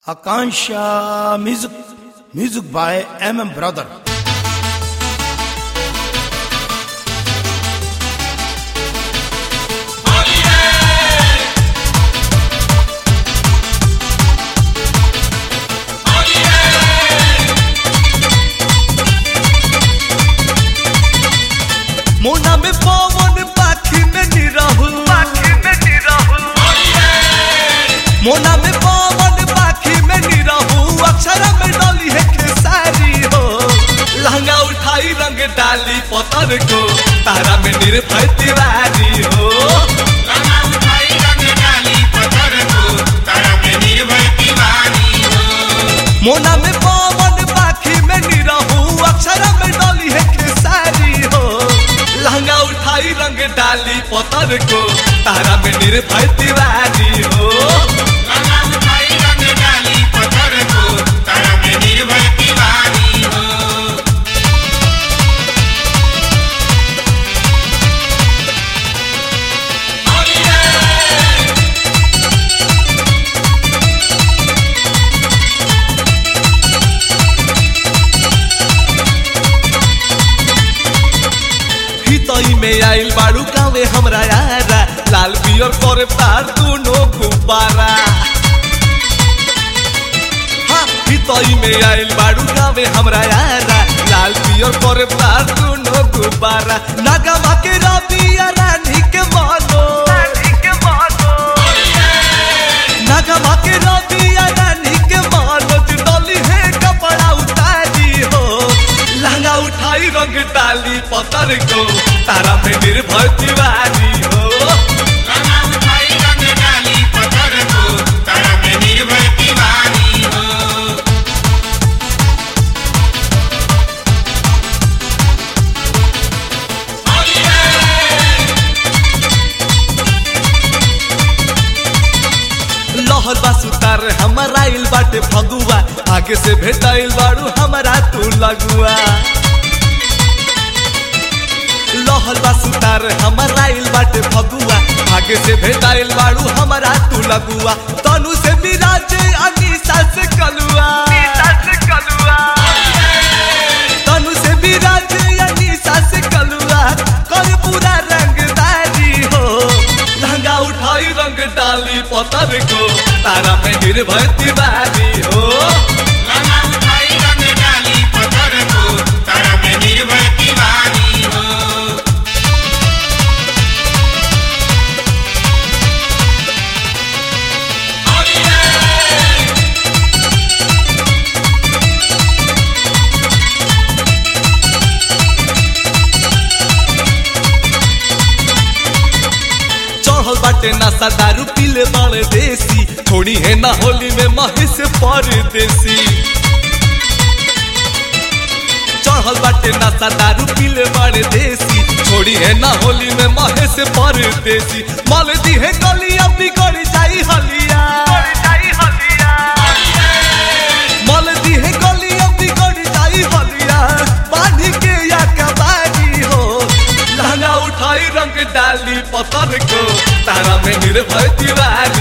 Akansha Music, music by MM Brother. मोना में पवन पाखी में निरहुल पाखी में निरहुल मोना में पवन पाखी में निरहुल अक्षर में डली है खेसारी हो लहंगा उठाई रंग डाली पतर को तारा में निर्भय तिवारी हो मोना में पवन पाखी में निरहू अक्षर में डली है खेसारी हो लहंगा उठाई रंग डाली पतर को तारा में निर्भय तिवारी हो हितई में आइल बाड़ू गावे हमरा यारा लाल पियर करे तार दोनों गुब्बारा हाँ, हितई में आइल बाड़ू गावे हमरा यारा लाल पियर करे तार दोनों गुब्बारा नागमा के रबिया रानी के मानो नागमा के रबिया रानी के मानो डली है कपड़ा उतारी हो लहंगा उठाई रंग डाली पतर को तारा में निर्भय तिवारी हो लहर बा सुतार हमारा आइल बाटे फगुआ आगे से भेटाइल बाड़ू हमारा तू लगुआ लहर बा सुतार हमारा आइल बाटे फगुआ आगे से भेटाइल बाड़ू हमारा तू लगुआ तनु से मिराजे अनीसा से कलुआ तनु से मिराजे अनीसा से कलुआ कर पूरा रंगदारी हो लहंगा उठाई रंग डाली पतर को तारा में निर्भय तिवारी हो चढ़ल बाटे नशा दारू पीले बाड़े देसी थोड़ी है ना होली में महेश परदेसी चढ़ल बाटे नशा दारू पीले बाड़े देसी छोड़ी है ना होली में महेश परदेसी मल दी है गलिया बिगड़ जाई हलिया मल दी है गलिया बिगड़ जाई हलिया बांधी के या कबारी हो लहंगा उठाई रंग डाली पतर को तारा में निर्भय तिवारी